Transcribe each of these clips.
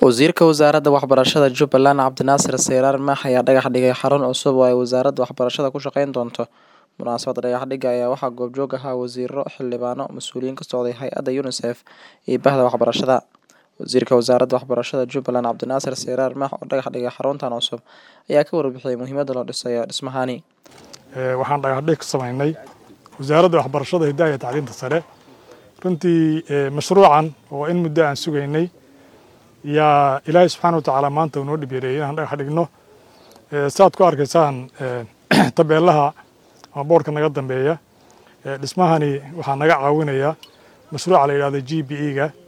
Wasiirka Wasaaradda Waxbarashada Jubbaland Cabdinaasir Seyraar Maax ayaa dhagax dhigay xarun cusub oo ay wasaaradda waxbarashada ku shaqeyn doonto. Munaasabadda dhagax dhigga ayaa waxaa goobjoog ahaa wasiirro, xildhibaano, mas'uuliyiin ka socday hay'adda UNICEF iyo bahda waxbarashada. Wasiirka Wasaaradda Waxbarashada Jubbaland Cabdinaasir Seyraar Maax oo dhagax dhigay xaruntan cusub ayaa ka warbixiyay muhiimadda loo dhisayo dhismahani. waxaan dhagax dhig ka samaynay wasaaradda waxbarashada hidaha iyo tacliinta sare runtii mashruucan oo in muddo aan sugaynay yaa ilaahay subxaana watacaala maanta uu noo dhibeereeyey inaan dhagax dhigno saad ku arkaysaan tabeelaha ama boorka naga dambeeya dhismahani waxaa naga caawinaya mashruuca la yidhahdo g b e ga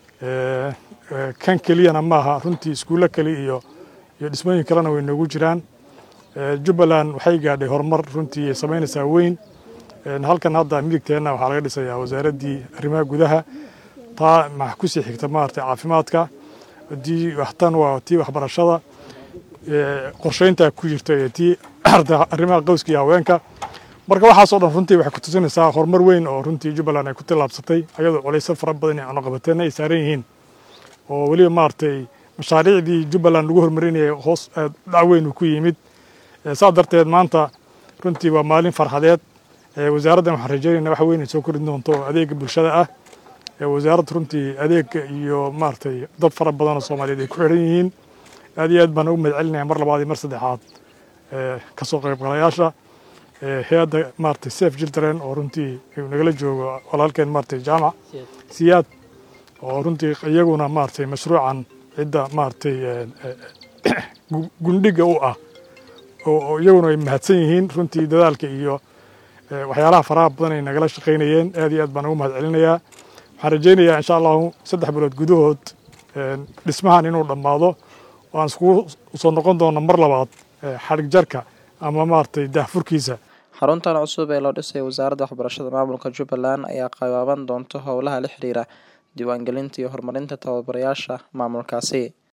kan keliyana maaha runtii iskuullo kale iyo iyo dhismooyin kalena way noogu jiraan jubbaland waxay gaadhay horumar runtii samaynaysaa weyn halkan hadda midigteenna waxaa laga dhisayaa wasaaraddii arrimaha gudaha taa maxa kusii xigta maaragtay caafimaadka haddii tan waa tii waxbarashada qorsheynta ku jirta ee tii arrimaha qowska iyo haweenka marka waxaasoo dhan runtii waxay ku tusinaysaa horumar weyn oo runtii jubbaland ay ku tillaabsatay ayadoo culaysyo fara badan iyo cunaqabateenna ay saaran yihiin oo weliba maaragtay mashaariicdii jubbaland lagu horumarinayay hoos dhac weyn uu ku yimid saa darteed maanta runtii waa maalin farxadeed wasaaraddan waxaan rajeynayna wax weyn ay soo kordhin doonto adeega bulshada ah wasaaradda runtii adeega iyo maaragtay dad fara badan oo soomaaliyeed ay ku xidhan yihiin aad iyo aad baan ugu mahad celinaya mar labaad iyo mar saddexaad kasoo qaybgalayaasha hay-adda maaragtay safe children oo runtii nagala joogo walaalkeen maaragtay jaamac siyaad oo runtii iyaguna maaragtay mashruucan cidda maaragtay gundhiga u ah oo iyaguna ay mahadsan yihiin runtii dadaalka iyo waxyaalaha faraha badan ay nagala shaqaynayeen aad iyo aad baan ugu mahad celinayaa waxaan rajaynayaa insha allahu saddex bilood gudahood dhismahan inuu dhammaado oo aan iskugu soo noqon doono mar labaad xadhig jarka ama maaragtay daahfurkiisa xaruntan cusub ee loo dhisay wasaaradda waxbarashada maamulka jubbaland ayaa qaababan doonto howlaha la xiriira diiwaangelinta iyo horumarinta tababarayaasha maamulkaasi